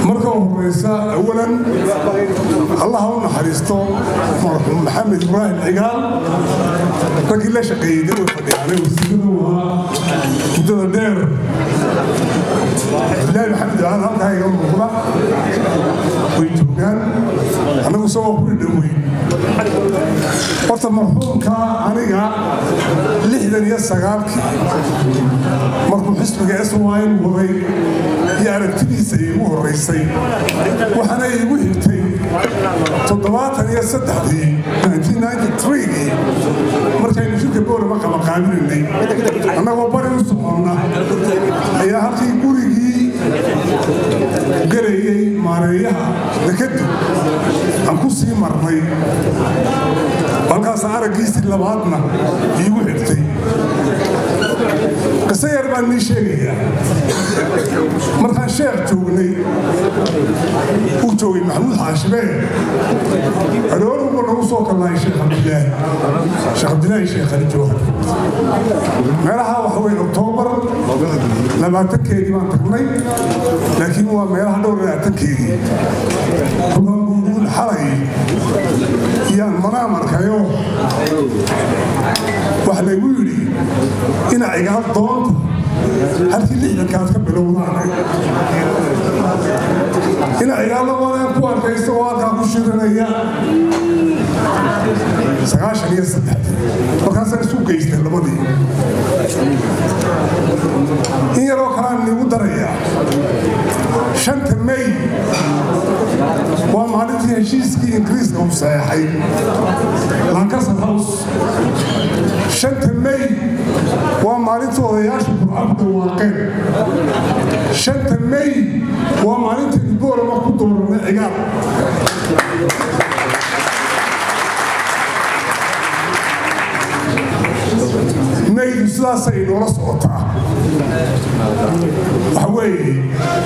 marka horeysa awalan allah ha u naxariisto marxuum maxamed ibraahim cigaal raggii la shaqeeyey dad way fadhiyaanay wasiiradu ahaa muddada dheer abdilaahi maxamed cigaal halkaa iga muuqda way joogaan annagu isagoo ku dhadhoweyn horta marxuumka aniga lixdan iyo sagaalkii markuu xisbiga syn waday iyo aragtidiisa iigu horeysay waxaana iigu xigtay toddobaatan iyo saddexdii gii markaynu shirka boorama qabaqaabinaynay annagoo bari u soconna ayaa halkii gurigii galayay maareeyaha dekadu aan ku sii marnay halkaas araggiisii labaadna iigu xigtay qiso yar baan nii sheegayaa markaan sheekh joognay uu joogay maxamuud xaashibee aroorunba nagu soo kallahay sheekh cabdilaahi sheekh cabdilaahi sheekh ali jawhar meelaha waxa weye oktoobar labaatankeedii baan tagnay laakiin waa meelaha dhowr labaatankeedii rubanguuduun xalay yaan manaam arkayo waxa laygu yidhi ina cigaal doonta halkii lixdankaad ka bilowdaan ina cigaallabadaan ku arkaysa oo halkaa ku shirinaya sagaashan iyo saddexdii markaasaan isu geystay labadii in yaroo kalaan niigu darayaa shanta may waa maalintii heshiiskii ingiriiska uu saxeexay lankasar house shanta may waa maalintii odayaasha burcabda waaqeen shanta may waa maalintii iboolama ku dooranay cigaal maydu sidaasay noola socotaa waxa weeye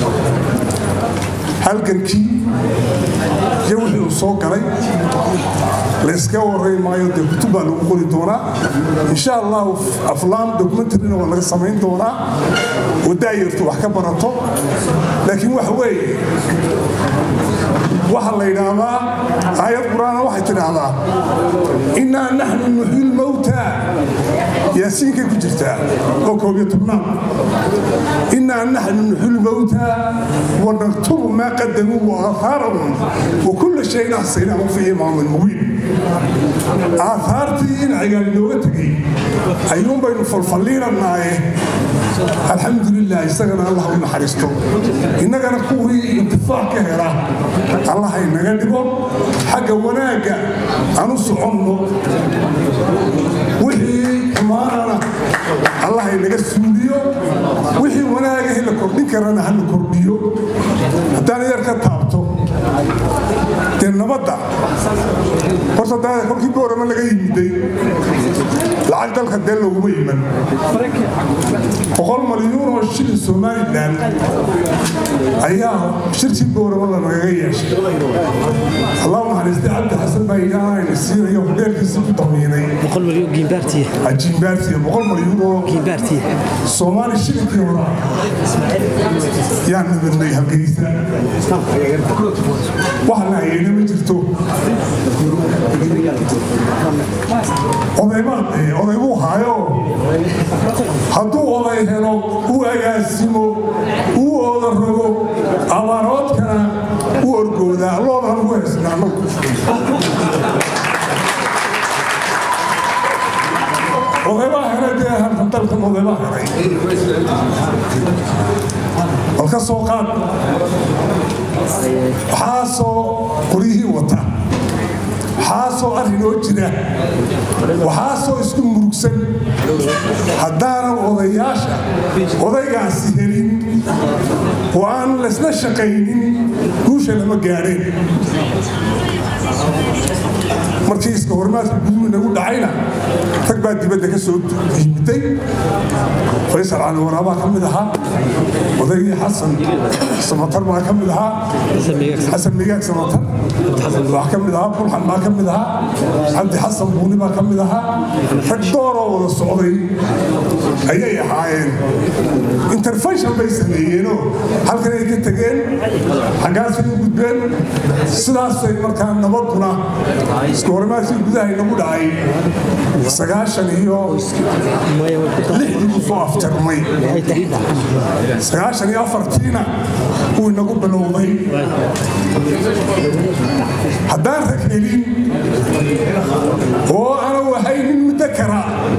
halgankii iyo wixii uu soo galay layska waray maayo dee kutub baa lagu qori doonaa insha allahu aflaam documentarina waa laga samayn doonaa oo daayartu wax ka barato laakiin waxa weeye waxaa la yidhaahdaa aayad qur-aana waxay tidhaahdaa innaa naxnu nuxyi lmowta yaasiinkay ku jirtaa oo koob iyo tobnaad innaa naxnu nuxyi lmowta wanaktubu maa qadamuu waaahaarahum wakulla shayin axsaynaahu fi imaamin mubiin aahaartii in cigaal inooga tegey ayuun baynu falfalliinannaaye alxamdulilah isagana allah u naxariisto innagana kuwii intifaac ka hela allah inaga dhigo xagga wanaagga aan u soconno wixii xumaanana allah inaga suuliyo wixii wanaagahi la kordhin karana ha la kordhiyo haddaan yar ka taabto dee nabadda horta daada kolkii boorama laga yimiday lacag dalka dee looguma iman boqol malyuun oo shilin somalilan ayaa shirkii boorama lanagaga yeeshay allahu naxariistay cabdi xasan baa ilaahayna siinayo hudheelkiisii ku damiinay boqol malyan giimbaartiya jiimbaartiya boqol malyuun oo giimbaartiya soomaali shilinkii hora yaan nabadnay halgeysa waxa la hayeyna ma jirto oday buu haayo hadduu oday helo uu agaasimo uu ooda rogo abaaroodkana u orgoodaa loodaan ugu haysnaa anagu odaybaa helay dee dalkan odaybaa helay bal ka soo qaad waxaasoo qoryihii wata waxaasoo arrinoo jira waxaasoo isku murugsan haddaanan odayaasha odaygaasi helin oo aan laysla shaqaynin guusha lama gaadheen markii iska hormaadka guduhu inagu dhacayna rag baa dibadda ka soo yimiday faysal cali waraabaa ka mid ahaa odaygii xasan samatar baa ka mid ahaa xasan migaag samatar waxaa ka mid ahaa bulxan baa ka mid ahaa cabdi xasan buuni baa ka mid ahaa rag dooroo wada socday ayay ahaayeen intervention bay sameeyeenoo halkan ay ka tegeen xaggaasay u gudbeen sidaasay markaa nabaduna isku hormaadkii gudaha inagu dhacay sagaashan iyo lixdii buu soo afjarmay sagaashan iyo afartiina wuu inagu bilowday haddaan rag helin oo aanu ahaynin muddo kara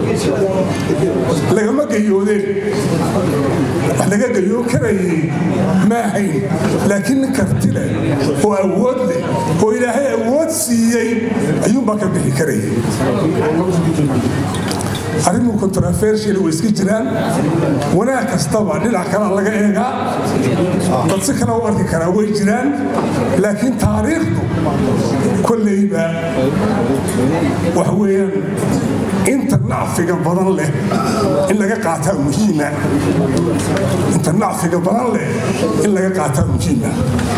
lagama gayoodeen wax laga gayoon karayay ma ahayn laakiin nin karti leh oo awood leh oo ilaahay awood siiyey ayuunbaa ka bixi karayay arrimu controversial way iska jiraan wanaag kastaba dhinac kale laga eegaa dad si kale u arki karaa way jiraan laakiin taariikhdu kolleyba waxa weeyaan inta nacfiga badan leh in laga qaataa muhiima inta nacfiga badan leh in laga qaataa muhiima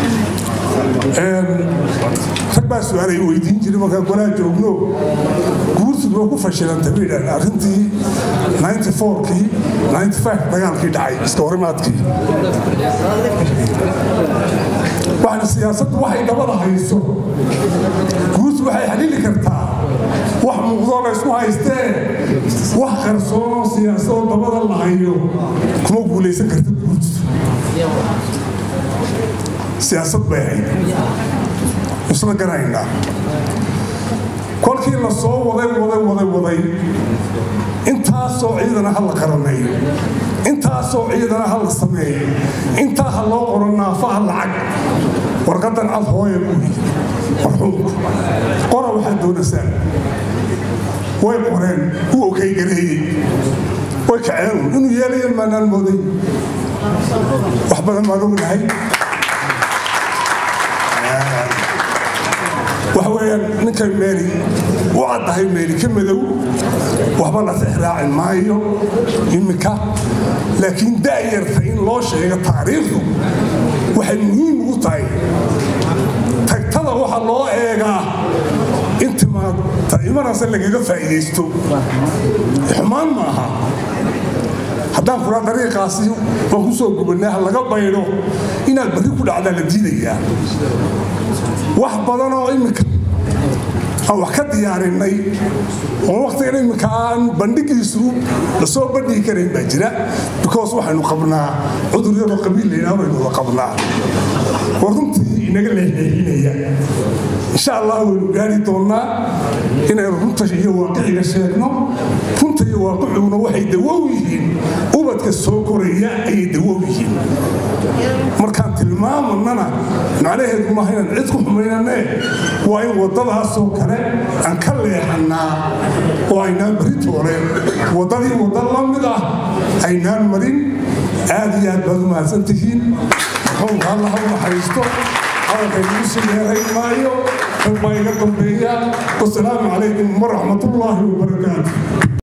rag baa su-aalay weydiin jiray markaa golaa joogno guursigu waa ku fashilantay bay yidhahdeen arrintii 94kii 95 dagaalkii dhacay iska horimaadkii waxna siyaasaddu waxay dabada hayso guursi waxay xalili kartaa wax muuqdoo la ysku haystee wax qarsoonoo siyaasadoo dabada la hayo kuma guulaysan karta guursi siyaasad bay ahayd isla garaynaa kolkii la soo waday waday waday waday intaasoo ciidana ha la qarameeyo intaasoo ciidana ha la sameeyo intaa ha loo qoro naafaha lacag warqadan cad hooya buuri marxuumku qora waxaad doonaysaan way qoreen u okay gareeyey way kaceen inuu yeelayan maanaan mooday wax badan baan ognahay waxa weeyaan ninkay meeli u caddahay meeli ka madow waxba la tixraacin maayo iminka laakiin daayarta in loo sheego taariikhdu waxay muhiim ugu tahay tagtada waxa loo eegaa intimaadta imanase lagaga faa'iidaysto xumaan maaha haddaan kuraa dariiqaasi waan ku soo gubannay ha laga baydho inaad barri ku dhacdaa la diidayaa wax badan oo iminka aan wax ka diyaarinay oo wakhtigan iminka aan bandhigiisu lasoo bandhigi karayn baa jira because waxaynu qabnaa cudur yaroo qabiil laydhaha baynu wada qabnaa oo runtii inaga leexleexinaya insha allah waynu gaari doonnaa inaynu runta iyo waaqiciga sheegno runta iyo waaqiciguna waxay dawow yihiin ubadka soo koraya ayay dawow yihiin markaan tilmaamanana macnaheedu maaha inaan cid ku xumaynane waa in waddadaasoo kale aan ka leexannaa oo aynaan baritooleen waddadii wadda la mid ah aynaan marin aad iyo aad baad u mahadsan tihiin marxuumka alla ha u naxariisto hadalkaynugu sii yeerayn maayo rag baa iga dambeeya wasalaamu calaykum waraxmatullaahi wabarakaatu